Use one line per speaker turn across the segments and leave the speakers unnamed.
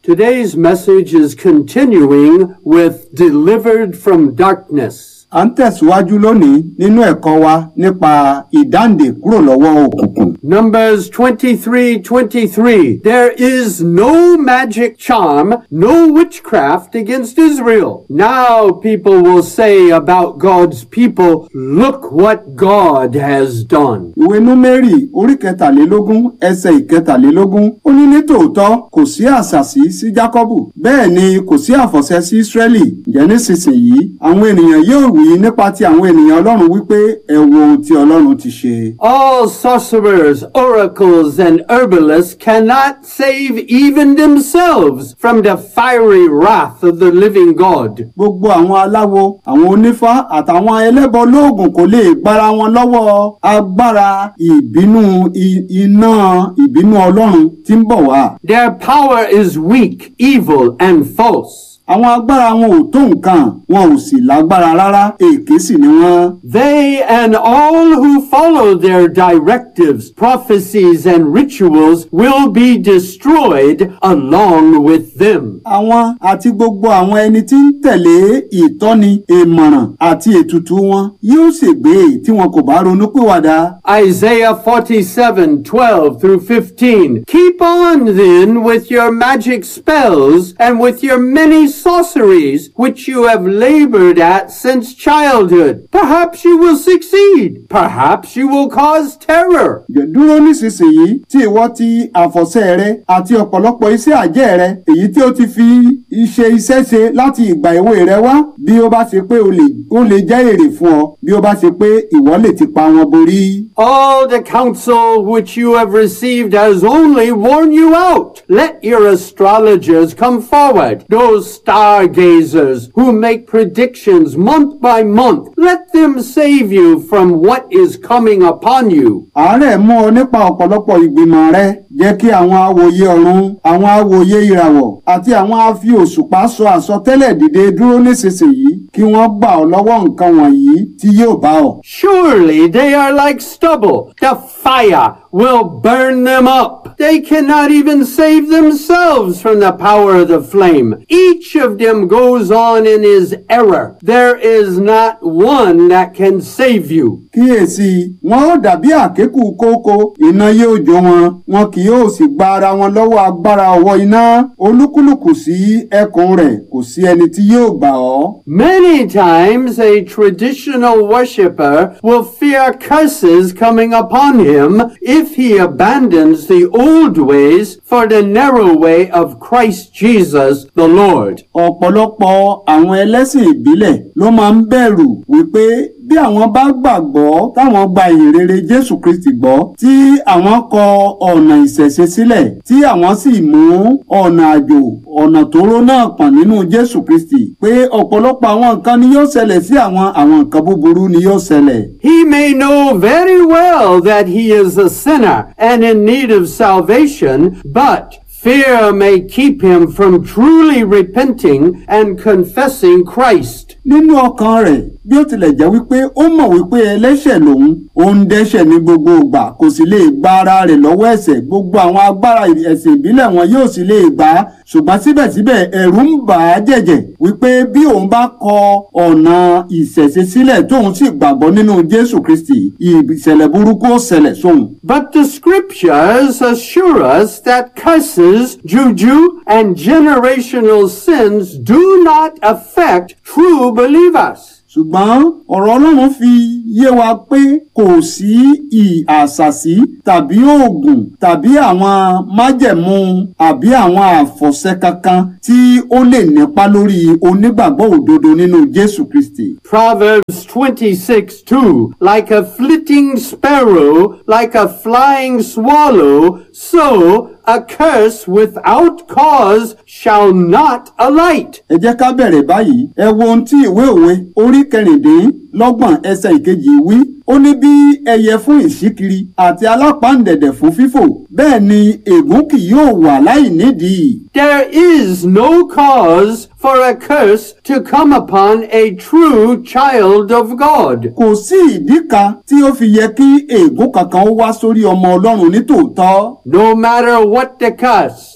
Today's message is continuing with Delivered from Darkness.
à ń tẹ̀síwájú lónìí nínú ẹ̀kọ́ wa nípa ìdáǹdè kúrò lọ́wọ́ òkùnkùn.
Numbers 23 23. There is no magic charm, no witchcraft against Israel. Now people will say about God's people, look what God has done.
ìwé númérì orí kẹtàlélógún ẹsẹ̀ ìkẹtàlélógún ó ní ní tòótọ́ kò sí àṣàsí sí jákọ́bù bẹ́ẹ̀ ni kò sí àfọ̀ṣẹ sí ísírẹ́lì ǹjẹ́ nísinsìnyí àwọn ènìyàn yóò wí nípa ti àwọn ènìyàn ọlọ́run wípé ẹ wo ohun tí ọlọ́run ti ṣe.
All sorcerers, oracles, and herbalists cannot save even themselves from the fiery wrath of the living God.
gbogbo àwọn aláwo àwọn onífá àtàwọn ẹlẹ́bọ lóògùn kò lè gbára wọn lọ́wọ́ agbára ìbínú i- iná ìbínú ọlọ́run tí ń bọ̀ wá.
Their power is weak, evil, and false.
àwọn agbára wọn ò tó nǹkan wọn ò sì lágbára rárá èké sì ni wọ́n.
They and all who follow their directives, prophecies, and rituals will be destroyed along with them.
àwọn àti gbogbo àwọn ẹni tí ń tẹ̀lé ìtọ́ni ìmọ̀ràn àti ètùtù wọn yóò ṣègbé tí wọn kò bá ronúpìwàdà.
Isaiah 47, 12 through 15. Keep on then with your magic spells and with your many sorceries which you have labored at since childhood. Perhaps you will succeed. Perhaps you will cause terror.
Ǹjẹ́ dúró nísinsìnyí tí ìwọ ti àfọ̀ṣẹ rẹ àti ọ̀pọ̀lọpọ̀ iṣẹ́ àjẹ́ rẹ èyí tí ó ti fi iṣẹ́ iṣẹ́ ṣe láti ìgbà èwe rẹ wá bí ó bá ṣe pé o lè ó lè jẹ́ èrè fún ọ bí ó bá ṣe pé ìwọ lè ti pa wọn borí.
All the counsel which you have received has only worn you out. Let your astrologers come forward, those stargazers who make predictions month by month. Let them save you from what is coming upon you.
àárẹ̀ mú ọ nípa ọ̀pọ̀lọpọ̀ ìgbìmọ̀ rẹ jẹ́ kí àwọn awòye ọ̀run àwọn awòye ìràwọ̀ àti àwọn afi òṣùpá sọ àsọtẹ́lẹ̀ dìde dúró nísinsìnyí kí wọ́n gbà ọ́ lọ́wọ́ nǹkan wọ̀nyí tí yóò bá ọ.
Surely they are like stubble. The fire will burn them up. They cannot even save themselves from the power of the flame. Each of them goes on in his error. There is not one that can save you.
kíyèsí wọn ó dàbí àkékù kókó iná yóò jó wọn wọn kì yóò sì gba ara wọn lọ́wọ́ agbára ọwọ́ iná olúkúlùkù sí ẹkùn rẹ̀ kò sí ẹni tí yóò gbà ọ́.
Many times a traditional worshiper will fear curses coming upon him if he abandons the old ways for the narrow way of Christ Jesus the Lord.
ọ̀pọ̀lọpọ̀ àwọn ẹlẹ́sìn ìbílẹ̀ ló máa ń bẹ̀rù wípé bí àwọn bá gbàgbọ́ táwọn gba ìhìnrere jésù kristi gbọ́ tí àwọn kọ ọ̀nà ìṣẹ̀ṣe sílẹ̀ tí àwọn sì mú ọ̀nà àjò ọ̀nà tóóró náà pọ̀n nínú jésù kristi pé ọ̀pọ̀lọpọ̀ àwọn nǹkan ni yóò ṣẹlẹ̀ sí àwọn àwọn nǹkan búburú ni yóò ṣẹlẹ̀.
He may know very well that he is a sinner and in need of salvation, but fear may keep him from truly repenting and confessing Christ.
nínú ọkàn rẹ̀ bí ó tilẹ̀ jẹ́ wípé ó mọ̀ wípé ẹlẹ́ṣẹ̀ lòun ó ń dẹ́ṣẹ̀ ní gbogbo ìgbà kò sì lè gba ara rẹ̀ lọ́wọ́ ẹ̀ṣẹ̀ gbogbo àwọn agbára ẹ̀sìn ìbílẹ̀ wọn yóò sì lè gbà á ṣùgbọ́n síbẹ̀síbẹ̀ ẹ̀rù ń bà á jẹ̀jẹ̀ wípé bí òun bá kọ ọ̀nà ìṣẹ̀ṣe sílẹ̀ tóun sì gbàgbọ́ nínú jésù kristi ìṣẹ̀lẹ̀ burúkú ó ṣẹlẹ̀ sóun.
But the scriptures assure us that curses, juju, and generational sins do not affect true believers.
ṣùgbọ́n ọ̀rọ̀ ọlọ́run fi yé wa pé kò sí ìhàṣàsí tàbí oògùn tàbí àwọn májẹ̀mú àbí àwọn àfọ̀ṣẹ kankan tí ó lè nípa lórí onígbàgbọ́ òdodo nínú jésù kristi.
Proverbs 26 2 Like a flitting sparrow, like a flying swallow, so a curse without cause shall not alight.
ẹ jẹ́ ká bẹ̀rẹ̀ báyìí ẹ wo ohun tí ìwé òwe orí kẹrìndínlọ́gbọ̀n ẹsẹ̀ ìkejì wí ó ní bí ẹyẹ fún ìṣíkiri àti alápáǹdẹ̀dẹ̀ fún fífò bẹ́ẹ̀ ni ègún kì yóò wà láì nídìí.
There is no cause for a curse to come upon a true child of God.
kò sí ìdí kan tí ó fi yẹ kí ègún kankan ó wá sórí ọmọ ọlọ́run ní tòótọ́.
No matter what the curse,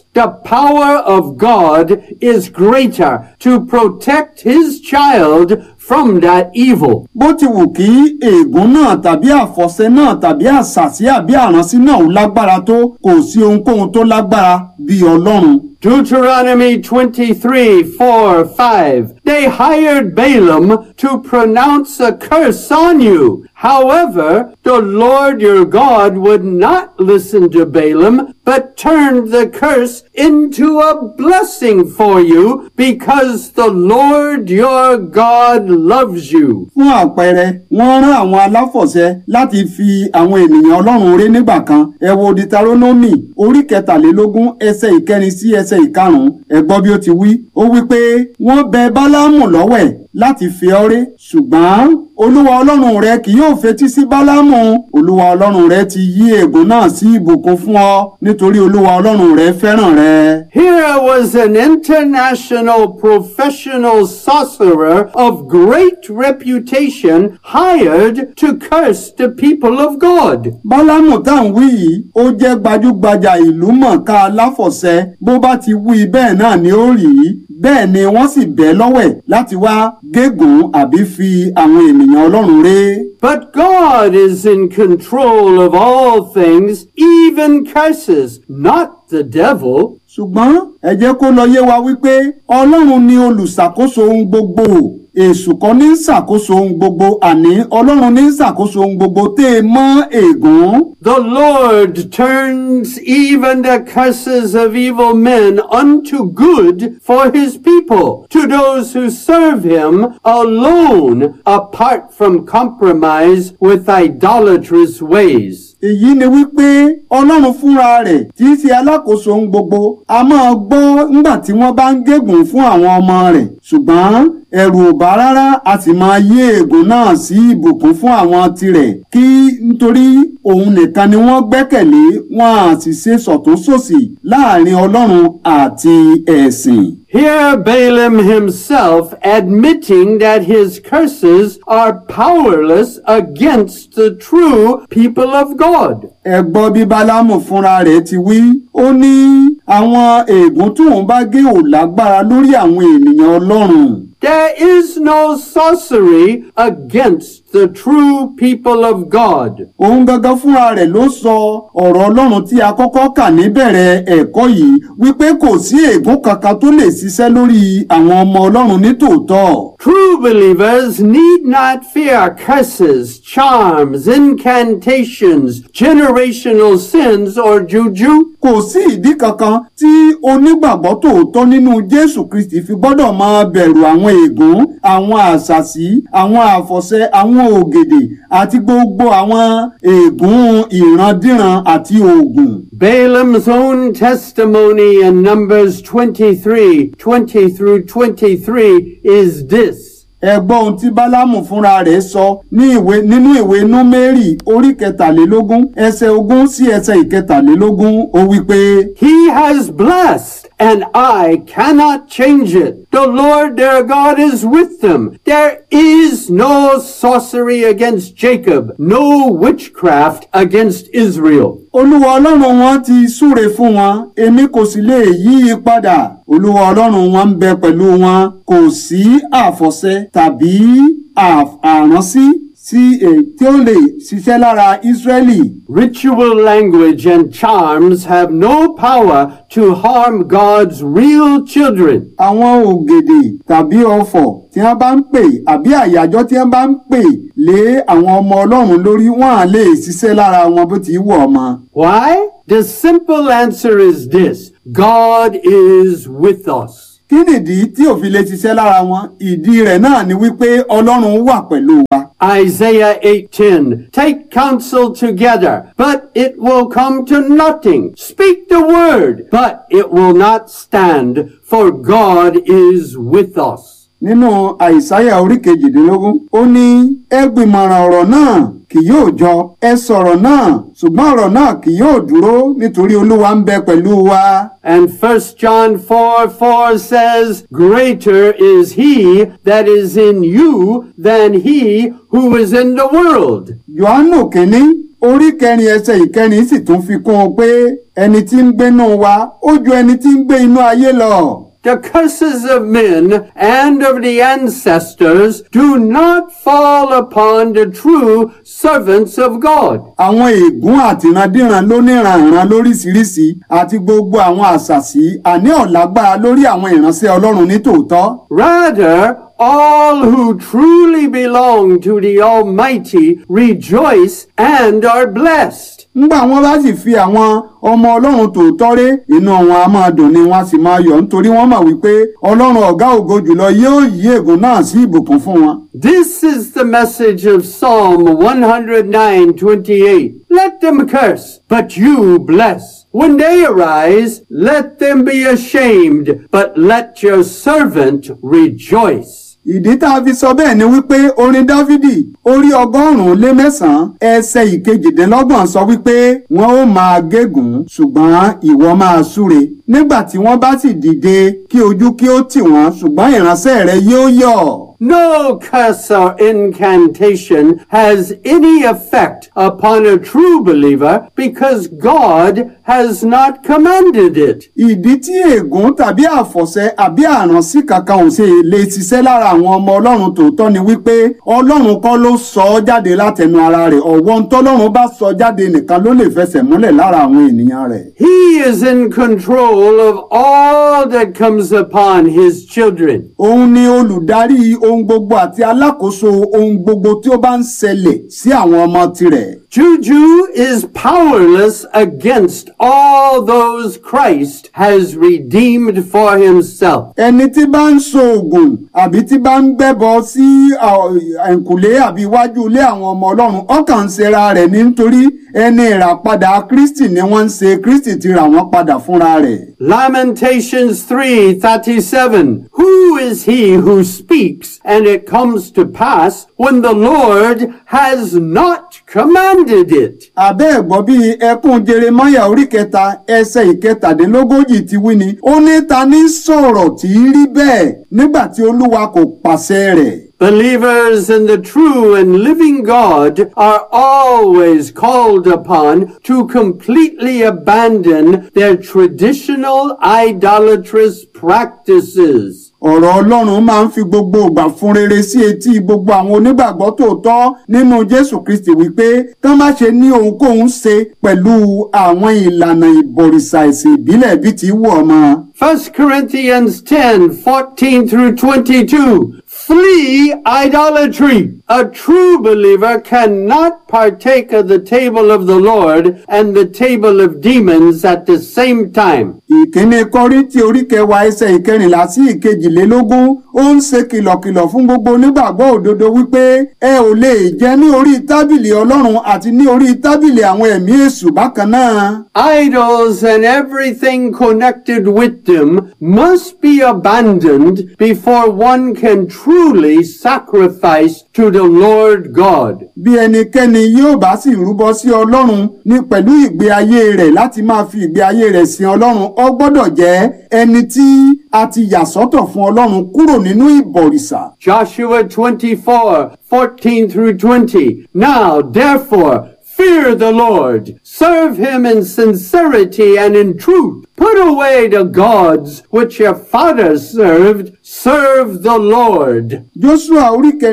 the power of God is greater to protect his child from that evil.
bó ti wù kí ègún náà tàbí àfọ̀ṣẹ náà tàbí àṣàsí àbí àránsí náà ó lágbára tó kò sí ohunkóhun tó lágbára bí ọlọ́run.
Deuteronomy 23, 4, 5. They hired Balaam to pronounce a curse on you. However, the Lord your God would not listen to Balaam, but turned the curse into a blessing for you because the Lord your God loves you.
fún àpẹẹrẹ wọ́n rán àwọn aláfọ̀ṣẹ láti fi àwọn ènìyàn ọlọ́run ré nígbà kan ẹ wo ditaronomy orí kẹtàlélógún ẹsẹ̀ ìkẹrin sí ẹsẹ̀ ìkarùnún ẹ gbọ́ bí ó ti wí ó wí pé wọ́n bẹ bálámù lọ́wẹ̀ láti fi ọ́ ré ṣùgbọ́n olúwa ọlọ́run rẹ kì yóò fetí sí bálámù olúwa ọlọ́run rẹ ti yí ègún náà sí ìbùkún fún ọ nítorí olúwa ọlọ́run rẹ fẹ́ràn rẹ.
Here was an international professional sorcerer of great reputation hired to curse the people of God.
bálámù tá à ń wí yìí ó jẹ́ gbajúgbajà ìlú mọ̀ọ́ká aláfọ̀ṣẹ bó bá ti wí bẹ́ẹ̀ náà ni ó rí bẹ́ẹ̀ ni wọ́n sì bẹ́ lọ́wẹ̀ láti wá gégùn àbí fi àwọn ènìyàn ọlọ́run ré.
But God is in control of all things, even curses, not the devil.
ṣùgbọ́n ẹ jẹ́ kó lọ yé wa wípé ọlọ́run ni olùṣàkóso ohun gbogbo èṣù kan ní ṣàkóso ohun gbogbo àní ọlọ́run ní ṣàkóso ohun gbogbo tẹ́ ẹ mọ́ ègún.
The Lord turns even the curses of evil men unto good for his people, to those who serve him alone, apart from compromise with idolatrous ways.
èyí ni wípé ọlọ́run fúnra rẹ̀ tí í ṣe alákòóso ohun gbogbo a máa gbọ́ nígbà tí wọ́n bá ń gégùn fún àwọn ọmọ rẹ̀ ṣùgbọ́n ẹ̀rù ò bá rárá a sì máa yí ègún náà sí ìbùkún fún àwọn tirẹ̀ kí nítorí òun nìkan ni wọ́n gbẹ́kẹ̀lé wọn à sì ṣe sọ̀túnṣòsì láàrin ọlọ́run àti ẹ̀sìn.
Here Balaam himself admitting that his curses are powerless against the true people of God.
ẹ gbọ́ bí bálámù fúnra rẹ̀ ti wí ó ní àwọn ègún tóun bá gé ò lágbára lórí àwọn ènìyàn ọlọ́run.
There is no sorcery against the true people of God.
òun gangan fúnra rẹ̀ ló sọ ọ̀rọ̀ ọlọ́run tí a kọ́kọ́ kà níbẹ̀rẹ̀ ẹ̀kọ́ yìí wípé kò sí ègún kankan tó lè ṣiṣẹ́ lórí àwọn ọmọ ọlọ́run ní tòótọ́.
True believers need not fear curses, charms, incantations, generational sins, or juju.
kò sí ìdí kankan tí onígbàgbọ́ tòótọ́ nínú jésù kristi fi gbọ́dọ̀ máa bẹ̀rù àwọn ègún àwọn àṣàsí àwọn àfọ̀ṣẹ àwọn ògèdè àti gbogbo àwọn ègún ìrandíran àti oògùn.
Balaam's own testimony in Numbers 23, 20 through 23 is this.
ẹ gbọ́ ohun tí bálámù fúnra rẹ̀ sọ ní ìwé nínú ìwé númérì orí kẹtàlélógún ẹsẹ̀ ogún sí ẹsẹ̀ ìkẹtàlélógún ó wí pé.
He has blessed, and I cannot change it. The Lord their God is with them. There is no sorcery against Jacob, no witchcraft against Israel.
olúwa ọlọ́run wọn ti súre fún wọn èmi kò sì lè yí i padà olúwa ọlọ́run wọn ń bẹ pẹ̀lú wọn kò sí àfọ̀ṣẹ tàbí àf- àránsí sí èyí tí ó lè ṣiṣẹ́ lára ísírẹ́lì
Ritual language and charms have no power to harm God's real children.
àwọn ògèdè tàbí ọfọ̀ tí wọ́n bá ń pè àbí àyájọ́ tí wọ́n bá ń pè lé àwọn ọmọ ọlọ́run lórí wọn à lè ṣiṣẹ́ lára wọn bó ti wù ọmọ.
Why? The simple answer is this. God is with us.
kí nìdí tí ò fi lè ṣiṣẹ́ lára wọn ìdí rẹ̀ náà ni wípé ọlọ́run wà pẹ̀lú wa.
Isaiah 8:10 Take counsel together, but it will come to nothing. Speak the word, but it will not stand, for God is with us.
nínú àìsáyà orí kejìdínlógún ó ní ẹ gbìmọ̀ràn ọ̀rọ̀ náà kì yóò jọ ẹ sọ̀rọ̀ náà ṣùgbọ́n ọ̀rọ̀ náà kì yóò dúró nítorí olúwa ń bẹ pẹ̀lú wa.
And 1 John 4 4 says, Greater is he that is in you than he who is in the world.
Jòhánù kínní orí kẹrin ẹsẹ̀ ìkẹrin sì tún fi kún un pé ẹni tí ń gbénú wa ó ju ẹni tí ń gbé inú ayé lọ.
The curses of men and of the ancestors do not fall upon the true servants of God.
àwọn ègún àtìrandíran lóníranran lóríṣiríṣi àti gbogbo àwọn àṣàsí àní ọ̀lágbára lórí àwọn ìránṣẹ́ ọlọ́run ní tòótọ́.
Rather, all who truly belong to the Almighty rejoice and are blessed.
ńgbà wọn bá sì fi àwọn ọmọ ọlọ́run tòótọ́ ré inú wọn a máa dùn ni wọn a sì máa yọ̀ nítorí wọ́n mọ̀ wípé ọlọ́run ọ̀gá ògo jùlọ yóò yí ègún náà sí ìbùkún fún wọn.
This is the message of Psalm 109:28. Let them curse, but you bless. When they arise, let them be ashamed, but let your servant rejoice.
ìdí tá a fi sọ bẹ́ẹ̀ ni wípé orin dávidi orí ọgọ́rùn-ún lé mẹ́sàn-án ẹsẹ̀ ìkejìdínlọ́gbọ̀n sọ wípé wọ́n ó máa gégùn ṣùgbọ́n ìwọ máa súre nígbà tí wọ́n bá sì dìde kí ojú kí ó tì wọ́n ṣùgbọ́n ìránṣẹ́ rẹ yóò yọ̀.
No curse or incantation has any effect upon a true believer because God has not commanded it.
ìdí tí ègún tàbí àfọ̀ṣẹ àbí àránsí kankan ò ṣe lè ṣiṣẹ́ lára àwọn ọmọ ọlọ́run tòótọ́ ni wípé ọlọ́run kọ́ ló sọ ọ́ jáde látẹnu ara rẹ̀ ọ̀wọ́n tọ́lọ́run bá sọ jáde nìkan ló lè fẹsẹ̀ múlẹ̀ lára àwọn ènìyàn rẹ̀.
He is in control of all that comes upon his children.
òun ni olùdarí ohun gbogbo àti alákòóso ohun gbogbo tí ó bá ń ṣẹlẹ̀ sí àwọn ọmọ tirẹ̀.
Juju is powerless against all those Christ has redeemed for himself.
ẹni tí bá ń so oògùn àbí tí bá ń gbẹ́bọ sí ẹ̀ǹkùlé àbí iwájú ilé àwọn ọmọ ọlọ́run ọkàn ń ṣera rẹ̀ ní nítorí ẹni ìràpadà kristi ni wọ́n ń ṣe kristi ti rà wọ́n padà fúnra rẹ̀.
Lamentations 3:37 Who is he who speaks and it comes to pass when the Lord has not commanded it?
àbẹ́ ẹ̀gbọ́n bíi ẹkún jeremaya orí kẹta ẹsẹ̀ ìkẹtàdínlógójì ti wí ni ó ní ta ní sọ̀rọ̀ tí í rí bẹ́ẹ̀ nígbà tí olúwa kò pàṣẹ rẹ̀.
Believers in the true and living God are always called upon to completely abandon their traditional idolatrous practices.
ọ̀rọ̀ ọlọ́run máa ń fi gbogbo ìgbà fún rere sí etí gbogbo àwọn onígbàgbọ́ tòótọ́ nínú jésù kristi wípé kán má ṣe ní ohunkóhun ṣe pẹ̀lú àwọn ìlànà ìbọ̀rìṣà ẹ̀sìn ìbílẹ̀ bíi ti wù ọmọ.
1 Corinthians 10, 14 through 22. Flee idolatry. A true believer cannot partake of the table of the Lord and the table of demons at the same time.
ìkíní kọ́ríntì orí kẹwàá ẹsẹ̀ ìkẹrìnlá sí ìkejìlélógún ó ń ṣe kìlọ̀kìlọ̀ fún gbogbo onígbàgbọ́ òdodo wípé ẹ ò lè jẹ ní orí tábìlì ọlọ́run àti ní orí tábìlì àwọn ẹ̀mí èṣù bákan náà.
Idols and everything connected with them must be abandoned before one can truly sacrifice to the Lord God.
bí ẹnikẹ́ni yóò bá sì rúbọ sí ọlọ́run ní pẹ̀lú ìgbé ayé rẹ̀ láti máa fi ìgbé ayé rẹ̀ sin ọlọ́run ó gbọ́dọ̀ jẹ́ ẹni tí a ti yà sọ́tọ̀ fún ọlọ́run kúrò nínú ìbọ̀rìṣà.
Joshua 24, 14 through 20. Now, therefore, fear the Lord. Serve him in sincerity and in truth. Put away the gods which your fathers served. Serve the Lord.
joshua orí kẹ